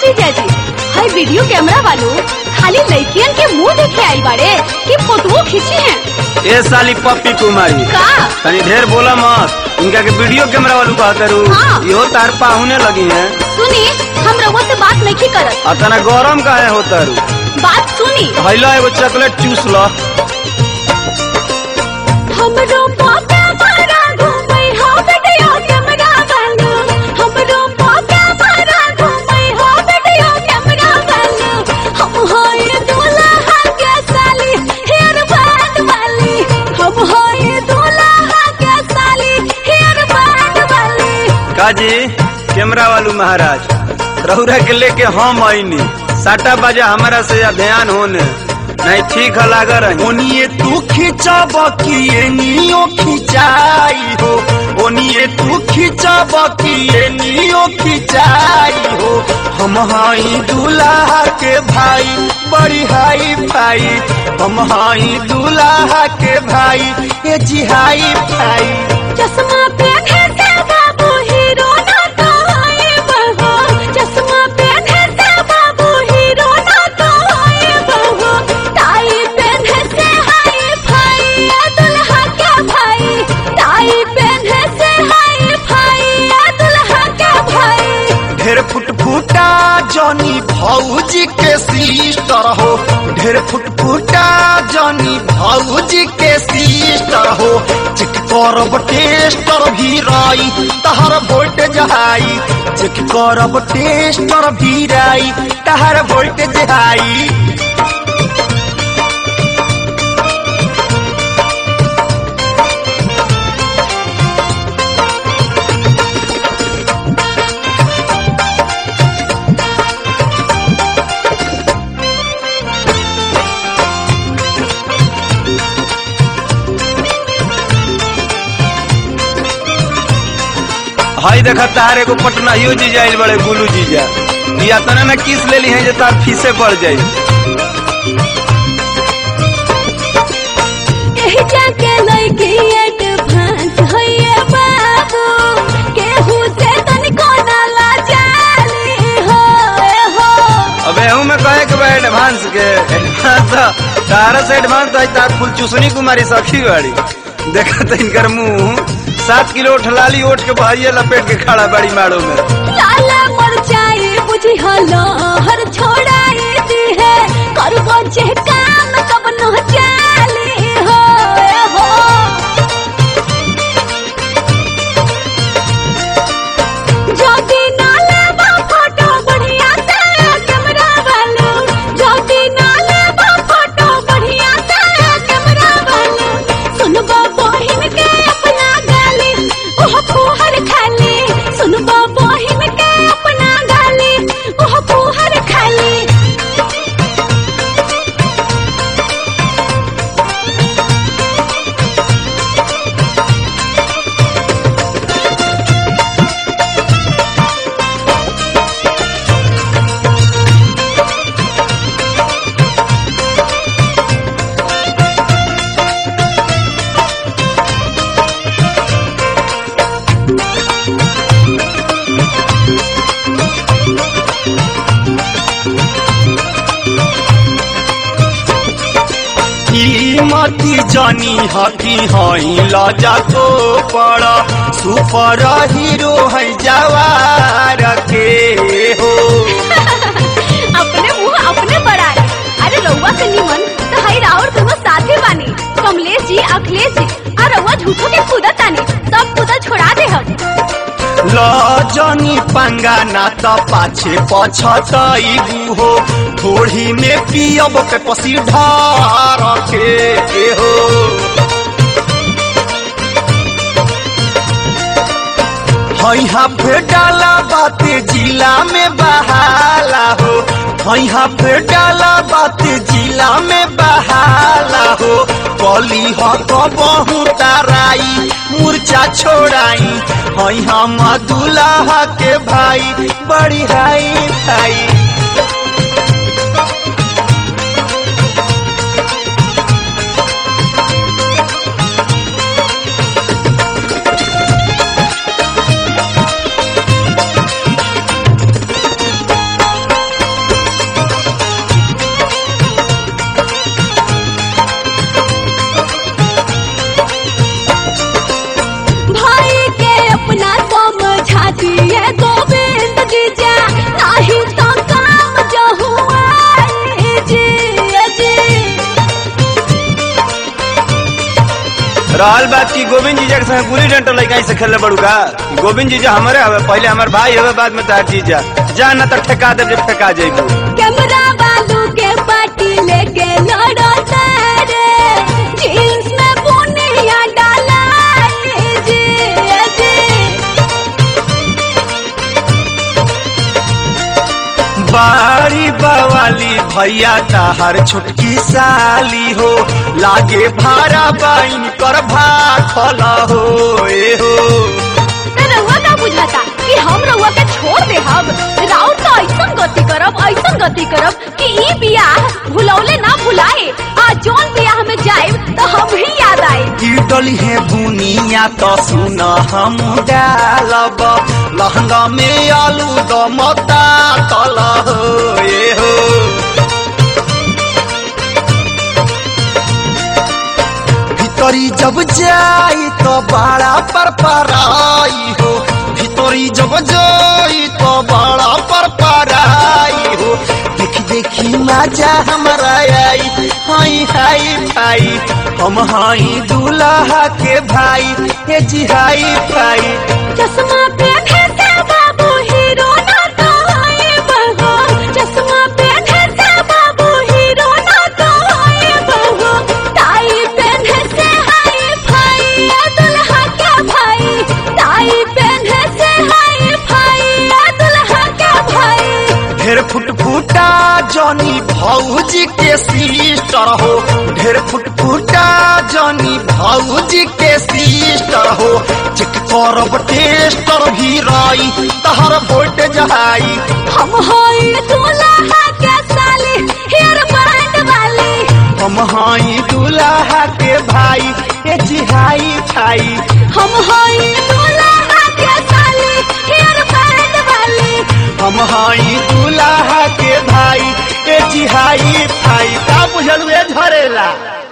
जीजा जी हाय video camera वालों खाली लड़कियन के मुंह देखे आई बाड़े कि फोटो खींची हैं ए साली पप्पी कुमारी का तनी ढेर बोला मत इनका के वीडियो कैमरा वालू कहा करू हाँ। इहो तार पाहुने लगी है सुनी हम रउआ से बात नहीं करत और तना गरम काहे होता रू बात सुनी भैला एगो चॉकलेट चूस ल हमरो पापा मारा घूमै हो वीडियो कैमरा वाला हमरो पापा मारा घूमै हो वीडियो कैमरा वाला हम होय दूल्हा के साली हेयर बैंड वाली हम होय दूल्हा के साली हेयर बैंड वाली काजी कैमरा वालू महाराज रहुरा के लेके हम आईनी साटा बाजा हमारा से ध्यान होने नहीं ठीक है लागा रही ओनिए तू खिंचब कि एनियो खिंचाई हो ओनिए तू खिंचब कि एनियो खिंचाई हो हम हाई दूल्हा के भाई बड़ी हाई भाई हम हाई दूल्हा के भाई ए जी हाई भाई चश्मा पहने से बाबू हीरो ना तो आए बहो चश्मा पहने से बाबू हीरो ना तो आए बहो टाई पहने से हाय भाई ये दुल्हा क्या भाई टाई पहने से हाय भाई ये दुल्हा क्या भाई ढेर फुटफुटा जनी भौजी के सिस्टर हो ढेर फुटफुटा जनी भौजी के सिस्टर हो चेक करब टेस्टर भी राई तहर वोल्टेज हाई चेक करब टेस्टर भी राई तहर वोल्टेज हाई हाई देखा तार एगो पटनाहियो जीजा आइल बड़े गुलू जीजा या तना ना किस लेली है जे तार फीसे पड़ जाई एही जाके लइकी एडवांस होइए बाबू केहू से तनिको ना लाजाली हो ए हो अबे हूँ मैं कहे के बा एडवांस के एडवांस तारा से एडवांस तो आज तार फुल चुसनी कुमारी सखी बाड़ी देखा तो इनकर मुंह सात किलो ठलाली ओठ के भाइये लपेट के खड़ा बड़ी माड़ो में लाला मरचाई बुझी हलो हर छोड़ाई दी है करबो जे काम कब न चाली हो ए हो ज्योति नाले बा फोटो बढ़िया से कैमरा वालो ज्योति नाले बा फोटो बढ़िया से कैमरा वालो सुनबो बहिन के अपना गाली ओह फुहर खाली सुनबो बहिन के अपना गाली ओह फुहर खाली कीमती जानी हकी हई लजा को पड़ा सुपर हीरो है जवार के हो अपने मुंह अपने बढ़ाए अरे रउआ से निमन तो हई राउर दोनों साथे बानी कमलेश जी अखिलेश जी और रउआ झूठो के कूदत तानी सब कूदत छोड़ा दे हम लजनी पंगा ना त पाछे पछतई हो थोड़ी में पियब के पसी ढार के के हो हई हाफे डाला बाते जिला में बहाला हो हई हाफे डाला बाते जिला में बहाला हो कली ह कबहू ताराई मूर्छा छोड़ाई हई हम दुल्हा के भाई बड़ी हाई भाई रहल बात की गोविंद जीजा के संग गुली डंटल लड़का से खेलने बड़ू का गोविंद जीजा हमारे हवे पहले हमार भाई हवे बाद में तार जीजा जा न तो ठेका दे जब ठेका जाइबू कैमरा बालू के पार्टी लेके लड़ो तारे जीन्स में बुनिया डाला लीजिए जी बारी बवाली भैया ताहर छोटकी साली हो लागे भारा बाइन कर भाखल हो ए हो ते रउआ का बुझाता कि हम रउआ के छोड़ दे हम राउत तो ऐसन गति करब ऐसन गति करब कि ई बियाह भुलौले ना भुलाए आ जोन बियाह में जाइब तो हम ही याद आए की डली है बुनिया तो सुन हम डालब लहंगा में आलू दमता तल हो ए हो भीतरी जब जाई तो बड़ा पर पराई हो भीतरी जब जाई तो बड़ा पर पराई हो देखी देखी मजा हमारा आई हाई हाई भाई हम हाई दूल्हा के भाई हे जी हाई भाई चश्मा पहने से बाबू हीरो ना तो आए बहो चश्मा पहने से बाबू हीरो ना तो आए बहो टाई पहने से हाय भाई ये दुल्हा क्या भाई टाई पहने से हाय भाई ये दुल्हा क्या भाई ढेर फुट फुटा जनी भौजी के सिस्टर हो ढेर फुट फुटा जनी भौजी के सिस्टर हो चेक करब टेस्टर भी रही तहर वोट जहाई हम होई दुल्हा के साली हेयर बैंड वाली हम हाई दूल्हा के भाई ए जिहाई खाई हम होई दुल्हा के साली हेयर बैंड वाली हम हाई दूल्हा के भाई ए जिहाई खाई का बुझल हुए झरेला